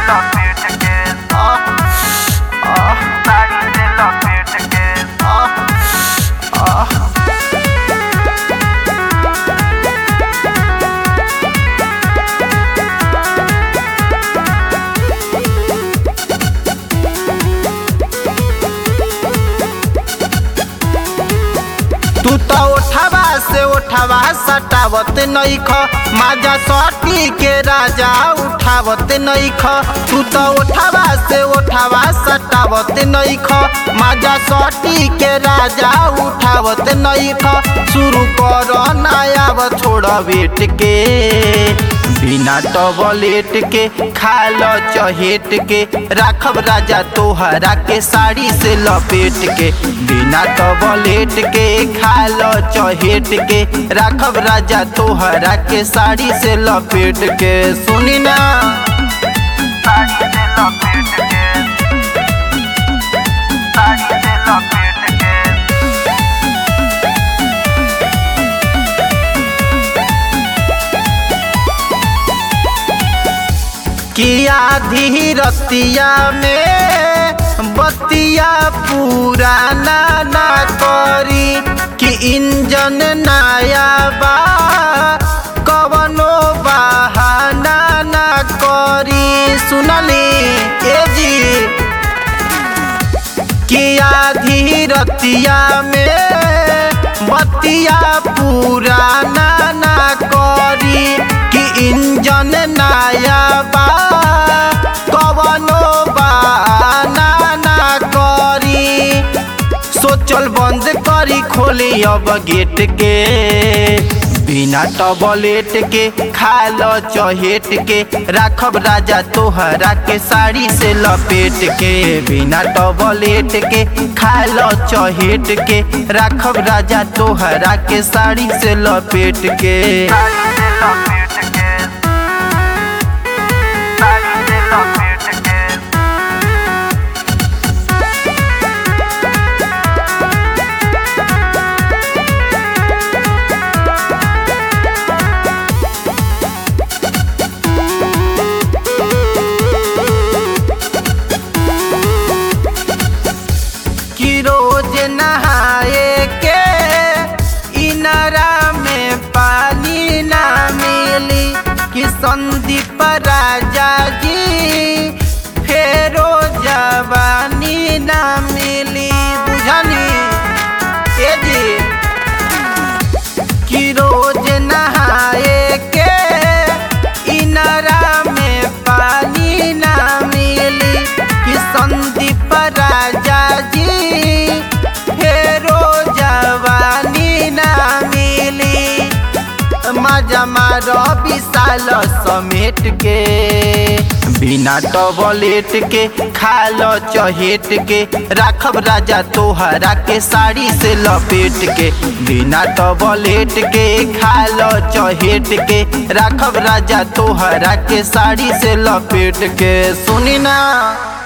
लपेट के आह आह साड़ी से लपेट के आह आह तू तो उठावा से उठावा सटावत नईख माजा सटी के राजा उठावत नईख तू तो उठावा से उठावा सटावत नईख माजा सटी के राजा उठावत नईख शुरू कर नया छोड़ बेट के बिना टबलेट के खाल चहेट के राखब राजा तोहरा के साड़ी से लपेट के बिना टबलेट के खाल चहेट के राखब राजा तोहरा के साड़ी से लपेट के सुनी ना साड़ी से लपेट के साड़ी से लपेट के किया धीरतिया में बतिया पुराना ना करी कि इंजन नया बा कवनो बहाना ना करी सुनली ए जी किया धीरतिया में बतिया पुराना ना करी कि इंजन नया बा कवनो बहाना ना करी सोचल बंद करी खोली अब गेट के बिना टबलेट के खाल चहेट के राखब राजा तोहरा के साड़ी से लपेट के बिना टबलेट के खाल चहेट के राखब राजा तोहरा के साड़ी से लपेट के साड़ी से लपेट के साड़ी से लपेट के कि रोज नहाए के इनरा में पानी ना मिली कि संदीप राजा जी फेरो जवानी ना मिली बुझनी ए जी कि रोज नहाए के इनरा में पानी ना मिली कि संदीप राजा जी फेरो जवानी ना मिली मजा मारो विशाल समेट के बिना टबलेट के खाल चहेट के राखब राजा तोहरा के साड़ी से लपेट के बिना टबलेट के खाल चहेट के राखब राजा तोहरा के साड़ी से लपेट के सुनी ना